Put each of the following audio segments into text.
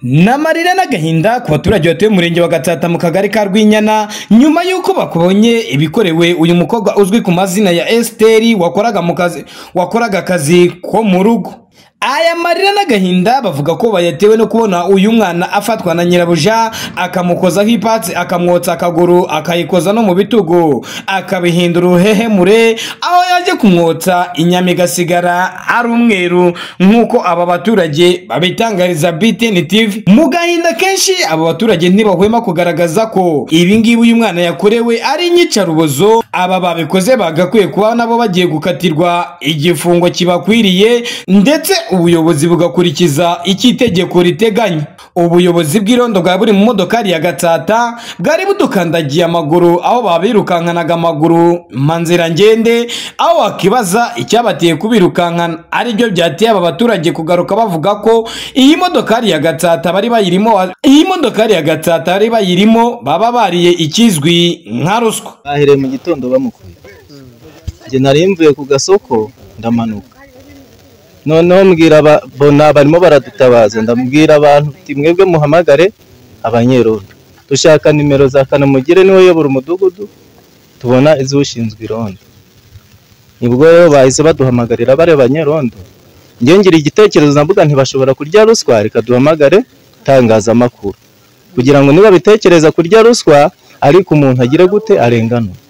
ni amarira n'agahinda ku baturage batuye umurenge wa gatsata mu kagari ka rwinyana nyuma y'uko bakubonye ibikorewe uyu mukobwa uzwi ku mazina ya esiteri wakoraga mu kazi wakoraga akazi ko mu rugo aya marira n'agahinda bavuga ko bayatewe no kubona uyu mwana afatwa na nyirabuja akamukozaho ipatsi akamwotsa akaguru akayikoza no mu bitugu akabihindura uruhehemure aho yaje kumwotsa inyama igasigara ari umweru nk'uko aba baturage babitangariza BTN TV mu gahinda kenshi aba baturage ntibahwema kugaragaza ko ibi ngibi uyu mwana yakorewe ari inyicarubozo aba babikoze bagakwiye kuba nabo bagiye gukatirwa igifungo kibakwiriye ndetse ubuyobozi bugakurikiza icyo itegeko riteganya ubuyobozi bw'irondo bwa buri mu modokari ya gatsata bwari budukandagiye amaguru aho babirukankanaga amaguru manzira ngende aho wakibaza icyabateye kubirukankana aribyo byateye aba baturage kugaruka bavuga ko iyi modokari ya gatsata bari bayirimo iyi modokari ya gatsata bari bayirimo baba bariye ikizwi nka ruswa bahereye mu gitondo bamukuye njye nari mvuye ku gasoko ndamanuka noneho mbwira aba- bona barimo baradutabaza ndabwira abantu uti mwebwe muhamagare abanyerondo dushaka nimero za kanamugire niwe uyobora umudugudu tubona iz'ushinzwe irondo nibwo rero bahise baduhamagarira bareba banyerondo njye ngira igitekerezo ndavuga ntibashobora kurya ruswa reka duhamagare itangazamakuru kugira ngo niba bitekereza kurya ruswa ariko umuntu agire gute arenganura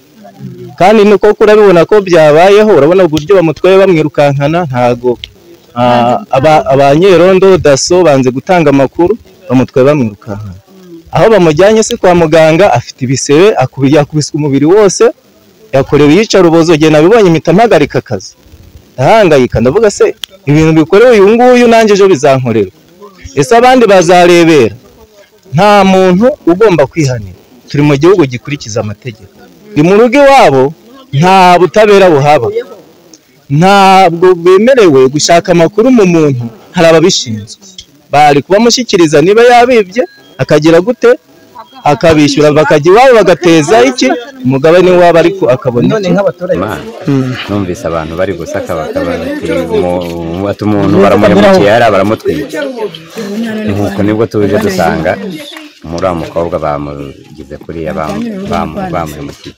kandi nuko urabibona ko byabayeho urabona uburyo bamutwaye bamwirukankana ntago ah, aba- abanyerondo daso banze gutanga amakuru bamutwaye bamwirukankana aho bamujyanye se kwa muganga afite ibisebe akubi- yakubiswe umubiri wose yakorewe iyicarubozo igihe nabibonye mpita mpagarika akazi ndahangayika ndavuga se ibintu bikorewe uyu nguyu nanjye ejo bizankorerwa ese abandi bazarebera nta muntu ugomba kwihanira turi mu gihugu gikurikiza amategeko ni mu rugo iwabo nta butabera buhaba ntabwo bemerewe gushaka amakuru mu muntu hari ababishinzwe bari kubamushyikiriza niba yabibye akagira gute akabishyura bakajya iwabo bagateza iki umugabane wabo ariko akabona iki Imana. numvise abantu bari gusaka bakaba bati, "Umu- ati umuntu baramuhemukiye hariya baramutwika nuko nibwo tuje dusanga muri wa mukobwa bamugize kuriya bamu- bamu- bamuhemukiye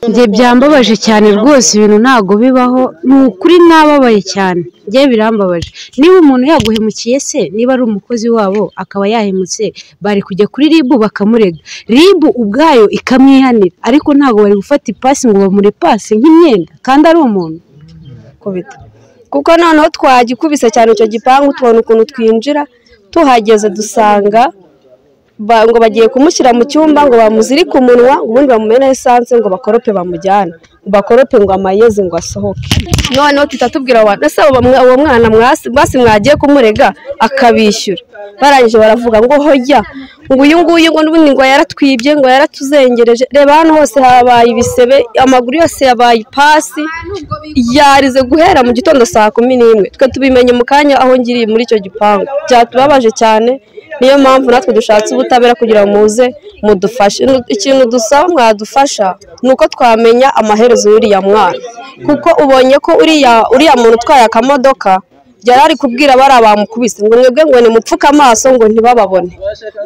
njye byambabaje cyane rwose ibintu ntabwo bibaho ni ukuri mwababaye cyane njye birambabaje niba umuntu yaguhemukiye se niba ari umukozi wabo akaba yahemutse bari kujya kuri ribu bakamurega ribu ubwayo ikamwihanira ariko ntabwo bari gufata ipasi ngo bamure pasi nk'imyenda kandi ari umuntu kubita kuko noneho twagikubise cyane icyo gipangu tubona ukuntu twinjira tuhageze dusanga ba- ngo bagiye kumushyira mu cyumba ngo bamuzirike umunwa ubundi bamumena esanse ngo bakorope bamujyane ngo bakorope ngo amayeze ngo asohoke noneho tuhita tubwira abo bantu ese abo bamwa- uwo mwana mwasi basi mwagiye kumurega akabishyura barangije baravuga ngo hojya ngo uyu nguyu ngo n'ubundi ngo yaratwibye ngo yaratuzengereje reba hano hose habaye ibisebe amaguru yose yabaye ipasi yarize guhera mu gitondo saa kumi n'imwe twe tubimenye mu kanya aho ngiriye muri icyo gipangu byatubabaje cyane niyo mpamvu natwe dushatse ubutabera kugira ngo muze mudufashe Nu- ikintu dusaba mwadufasha ni uko twamenya amaherezo y'uriya mwana kuko ubonye ko uriya uriya muntu utwaye akamodoka yari ari kubwira bariya bamukubise ngo mwebwe ngo nimupfuke amaso ngo ntibababone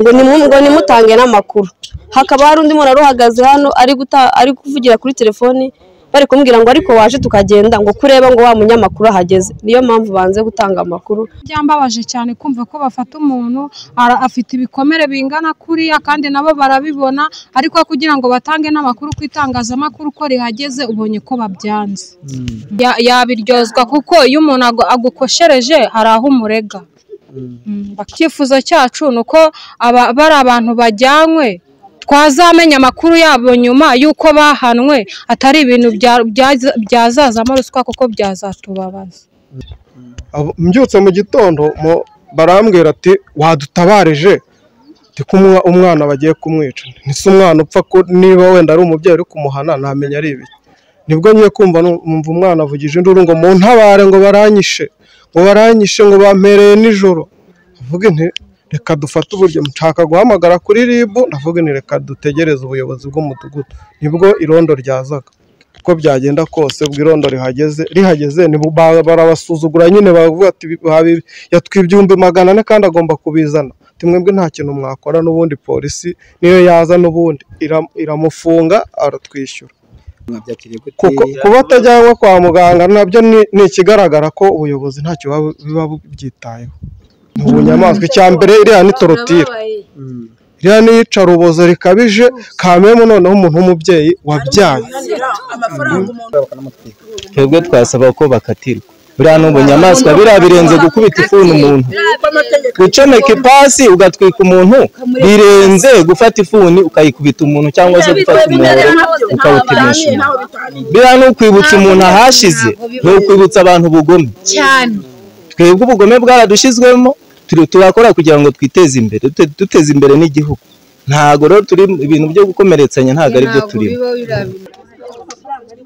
ngo nimu- ngo nimutange n'amakuru hakaba hari undi muntu wari uhagaze hano ari guta- ari kuvugira kuri telefoni bari kumubwira ngo ariko waje tukagenda ngo kureba ngo wa munyamakuru ahageze niyo mpamvu banze gutanga amakuru byambabaje cyane kumva ko bafata umuntu ara- afite ibikomere bingana kuriya kandi nabo barabibona ariko kugira ngo batange n'amakuru ku itangazamakuru ko rihageze ubonye ko babyanze Ya- yabiryozwa kuko iyo umuntu agu- agukoshereje hari aho umurega Mm, icyifuzo cyacu ni uko aba- bari abantu bajyanywe twazamenya amakuru yabo nyuma y'uko bahanwe atari ibintu bya- byaza- byazazamo ruswa kuko byazatubabaza Abo- mbyutse mu gitondo mu- barambwira ati wadutabareje ndi kumuha umwana bagiye kumwica ntise umwana upfa ku- niba wenda ari umubyeyi uri kumuhana ntamenya ari ibiki nibwo ngiye kumva nu- numva umwana avugije induru ngo mu ntabare ngo baranyishe ngo baranyishe ngo bampereye nijoro mvuge nti reka dufate uburyo nshaka guhamagara kuri ribu ndavuga nti reka dutegereze ubuyobozi bw'umudugudu nibwo irondo ryazaga uko byagenda kose ubwo irondo rihageze rihageze ni bu- ba- barabasuzugura nyine bavuga ati "Bi- babi- yatwibye ibihumbi magana ane kandi agomba kubizana ati mwebwe nta kintu mwakora n'ubundi polisi niyo yaza n'ubundi ira- iramufunga aratwishyura mwabyakiriye gute kuko kuba atajyanwa kwa muganga nabyo ni- ni ikigaragara ko ubuyobozi ntacyo buba- biba bubyitayeho ni ubunyamaswa icya mbere iriya ni torotire Mm. iriya ni iyicarubozo rikabije kamemu noneho umuntu w'umubyeyi wabyaye twebwe twasaba ko bakatirwa buriya ni ubunyamaswa biriya birenze gukubita ifuni umuntu gucomeka ipasi ugatwika umuntu birenze gufata ifuni ukayikubita umuntu cyangwa se gufata umuhoro ukawutimisha umuntu biriya ni ukwibutsa umuntu ahashize ni ukwibutsa abantu ubugome cyane twebwe ubugome bwaradushizwemo turi- turakora kugira ngo twiteze imbere dute- duteze imbere n'igihugu ntago rero turi ibintu byo gukomeretsanya ntago ari byo turimo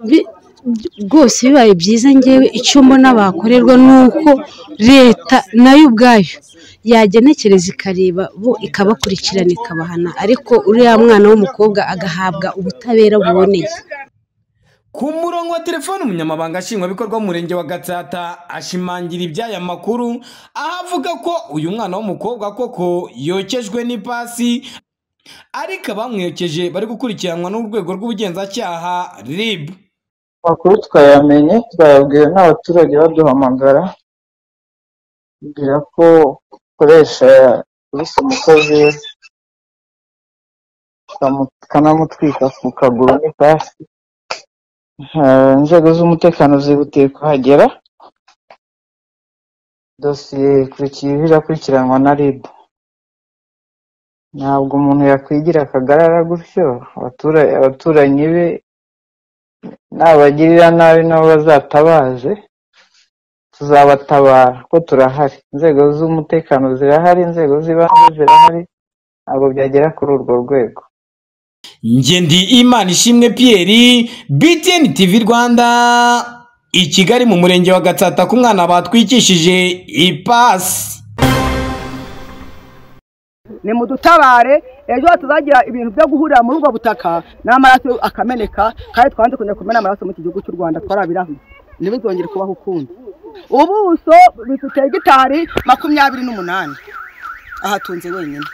Bi- rwose bibaye byiza ngewe icyo mbona bakorerwa ni uko leta nayo ubwayo yagenekereza ikareba bo ikabakurikirana ikabahana ariko uriya mwana w'umukobwa agahabwa ubutabera buboneye ku murongo wa telefoni umunyamabanga nshingwabikorwa w'umurenge wa gatsata ashimangira iby'aya makuru aho avuga ko uyu mwana w'umukobwa koko yokejwe n'ipasi ariko abamwekeje bari gukurikiranwa n'urwego rw'ubugenzacyaha rib Amakuru twayamenye twayabwiwe n'abaturage baduhamagara kugira ko ukoresha yabise umukozi we kamu- kanamutwika ku kaguru n'ipasi Eh, inzego z'umutekano zihutiye kuhagera dosiye ikurikiye irakurikiranwa na rib ntabwo umuntu yakwigira akagarara gutyo abatura- abaturanyi be nabagirira nabi nabo bazatabaze tuzabatabara kuko turahari inzego z'umutekano zirahari inzego z'ibanze zirahari ntabwo byagera kuri urwo rwego ngendi imana ishimwe pierre btn tv rwanda i kigali mu murenge wa gatsata ku mwana batwikishije ipasi nimudutabare ejo hatazagira ibintu byo guhurira muri ubwo butaka n'amaraso akameneka kandi twanze kongera kumena amaraso mu iki gihugu cy'u rwanda twarabirahuye ntibizongere kubaho ukundi ubuso bifite hegitari makumyabiri n'umunani ahatunze wenyine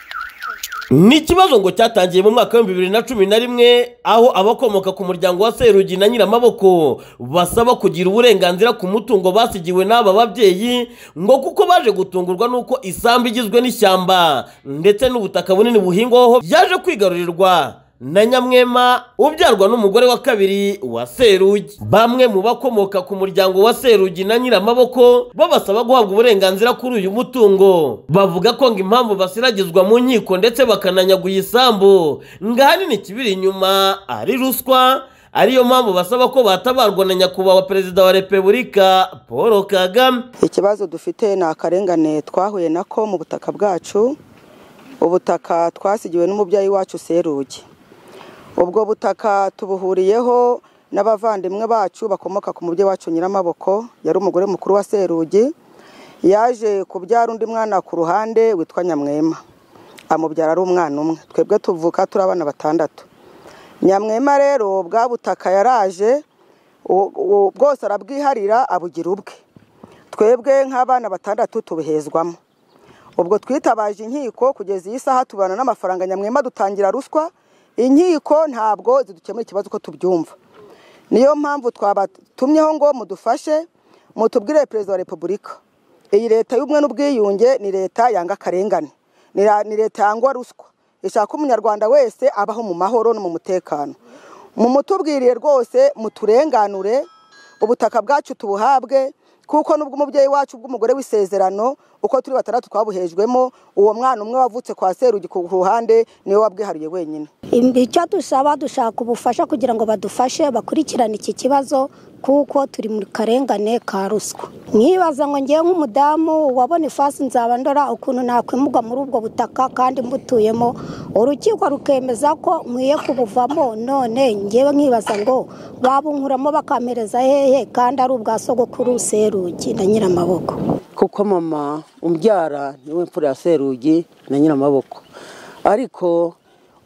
ni ikibazo ngo cyatangiye mu mwaka w'ibihumbi bibiri na cumi na rimwe aho abakomoka ku muryango wa serugi na nyiramaboko basaba kugira uburenganzira ku mutungo basigiwe n'aba babyeyi ngo kuko baje gutungurwa n'uko isambu igizwe n'ishyamba ndetse n'ubutaka bunini buhingwaho yaje kwigarurirwa na nyamwema ubyarwa n'umugore wa kabiri wa serugi bamwe mu bakomoka ku muryango wa serugi na nyiramaboko bo basaba guhabwa uburenganzira kuri uyu mutungo bavuga ko ngo impamvu basiragizwa mu nkiko ndetse bakananyaguye isambu ngo ahanini ikibiri inyuma ari ruswa ariyo mpamvu basaba ko batabarwa na nyakubahwa perezida wa repubulika paul kagame ikibazo dufite ni akarengane twahuye nako mu butaka bwacu ubutaka twasigiwe n'umubyeyi wacu serugi ubwo butaka tubuhuriyeho n'abavandimwe bacu bakomoka ku mubyeyi wacu nyiramaboko yari umugore mukuru wa serugi yaje kubyara undi mwana ku ruhande witwa nyamwema amubyara ari umwana umwe twebwe tuvuka turi abana batandatu nyamwema rero bwa butaka yaraje u- u- bwose arabwiharira abugira ubwe twebwe nk'abana batandatu tubuhezwamo ubwo twitabaje inkiko kugeza iyi saha tubana n'amafaranga nyamwema dutangira ruswa inkiko ntabwo zidukemura ikibazo uko tubyumva niyo mpamvu twabatumyeho ngo mudufashe mutubwire perezida wa repubulika iyi leta y'ubumwe n'ubwiyunge ni leta yanga akarengane ni ra- ni leta yangwa ruswa ishaka ko umunyarwanda wese abaho mu mahoro no mu mutekano mumutubwiriye rwose muturenganure ubutaka bwacu tubuhabwe kuko nubwo umubyeyi wacu bw'umugore w'isezerano uko turi batandatu twabuhejwemo uwo mwana umwe wavutse kwa serugi ku ruhande niwe wabwihariye wenyine icyo dusaba dushaka ubufasha kugira ngo badufashe bakurikirane iki kibazo kuko turi mu karengane ka ruswa mwibaza ngo ngewe nk'umudamu wabona ifasi nzaba ndora ukuntu nakwimurwa muri ubwo butaka kandi mbutuyemo urukiko rukemeza ko nkwiye kubuvamo none ngewe nkibaza ngo babunkuramo bakampereza hehe kandi ari ubwa sogokuru serugi na nyiramaboko kuko mama umbyara niwe mfura ya serugi na nyiramaboko ariko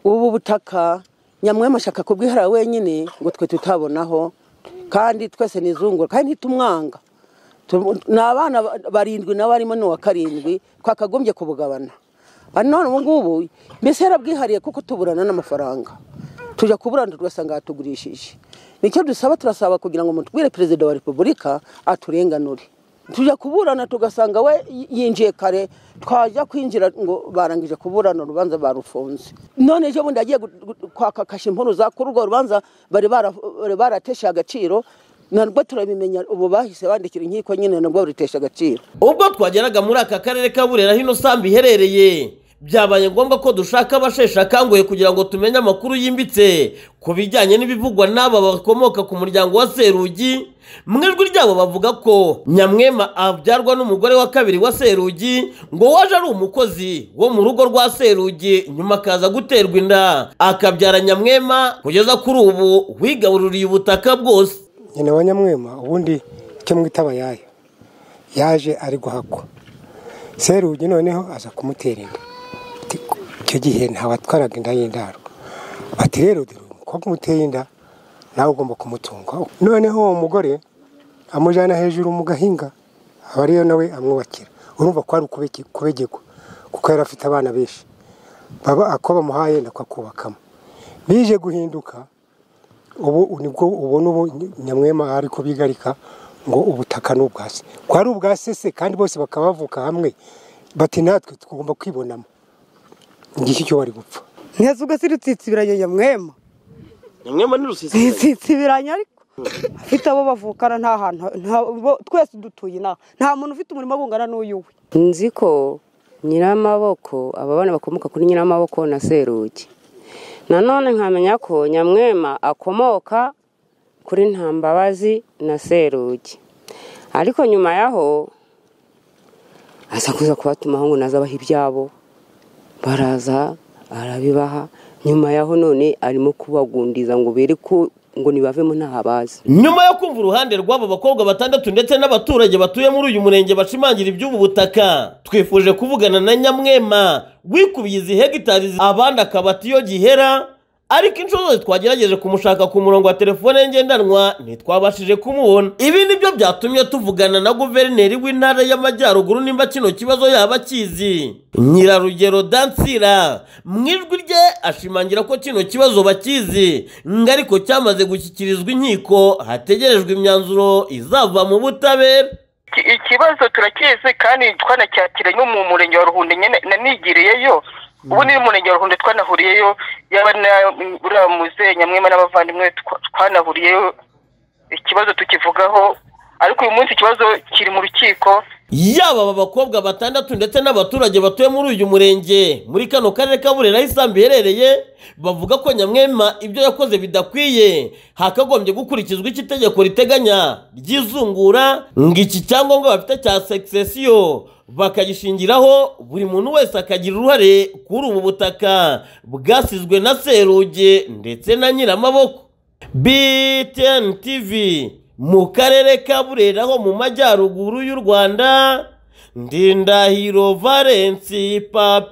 ubu butaka nyamwema ashaka kubwihara wenyine ngo twe tutabonaho kandi twese nizungura kandi ntitumwanga Tu- ni abana barindwi nawe arimo n'uwa karindwi twakagombye kubugabana none ubu ngubu mbese yarabwihariye kuko tuburana n'amafaranga tujya kuburana tugasanga yatugurishije nicyo dusaba turasaba kugira ngo mutubwire perezida wa repubulika aturenganure tujya kuburana tugasanga we yinjiye kare twajya kwinjira ngo barangije kuburana urubanza barufunze none ejo bundi agiye kwaka kashimpuruza kuri urwo rubanza bari baratesha agaciro ntabwo turabimenya ubu bahise bandikira inkiko nyine nabwo barutesha agaciro ubwo twageraga muri aka karere ka burera hino sambu iherereye byabaye ngombwa ko dushaka abasheshe akanguhe kugira ngo tumenye amakuru yimbitse ku bijyanye n'ibivugwa n'aba bakomoka ku muryango wa serugi mu ijwi ryabo bavuga ko nyamwema abyarwa n'umugore wa kabiri wa serugi ngo waje ari umukozi wo mu rugo rwa serugi nyuma akaza guterwa inda akabyara nyamwema kugeza kuri ubu wigabururiye ubutaka bwose nyina wa nyamwema ubundi icyo mwita abayaya yaje ari guhakwa serugi noneho aza kumutera inda icyo gihe ntabatwaraga inda y'indarwa bati rero dore umukobwa umuteye inda nawe ugomba kumutunga noneho uwo mugore amujyana hejuru mu gahinga aba ariyo nawe amwubakira urumva ko ari ukubegegwa kuko yari afite abana benshi baba ako bamuhaye nako akubakamo bije guhinduka ubu nibwo ubona ubu nyamwema ari kubigarika ngo ubutaka ni ubwase ko ari ubwase se kandi bose bakaba bavuka hamwe bati natwe tugomba kwibonamo igiki cyo wari gupfa ntese ubwo si rutsitsibiranye nyamwema nyamwema ni rutsitsibiranye ariko afite abo bavukana nta hantu twese dutuye inaha nta muntu ufite umurimo wungana n'uyuwe nzi ko nyiramaboko aba bana bakomoka kuri nyiramaboko na serugi nanone nkamenya ko nyamwema akomoka kuri ntambabazi na serugi ariko nyuma yaho aza kuza kubatumaho ngo nazabaha ibyabo baraza arabibaha nyuma yaho none arimo kubagundiza ngo ko ngo nibavemo ntaho abazi nyuma yo kumva uruhande rw'aba bakobwa batandatu ndetse n'abaturage batuye muri uyu murenge bashimangira iby'ubu butaka twifuje kuvugana na nyamwema wikubiye izi hegitari abandi akabati iyo gihera ariko inshuro zose twagerageje kumushaka ku murongo wa telefone ngendanwa ntitwabashije kumubona ibi nibyo byatumye tuvugana na guverineri w'intara y'amajyaruguru nimba kino kibazo yaba akizi nyirarugero dansira mu ijwi rye ashimangira ko kino kibazo bakizi ariko cyamaze gushyikirizwa inkiko hategerejwe imyanzuro izava mu butabera ikibazo turakizi kandi twanacyakira no mu murenge wa ruhundo nanigiriyeyo ubu ni murenge wa ruhundo twanahuriyeyo yaba uriya muzehe nyamwema n'abavandimwe twanahuriyeyo ikibazo tukivugaho ariko uyu munsi ikibazo kiri mu rukiko yaba aba bakobwa batandatu ndetse n'abaturage batuye muri uyu murenge muri kano karere ka burera aho isambu iherereye bavuga ko nyamwema ibyo yakoze bidakwiye hakagombye gukurikizwa icyo itegeko riteganya ry'izungura ngo iki cyangombwa bafite cya sekisesiyo bakagishingiraho buri muntu wese akagira uruhare kuri ubu butaka bwasizwe na seruge ndetse na nyiramaboko btn tv mu karere ka burera ho mu majyaruguru y'u rwanda ndindahiro valensi papi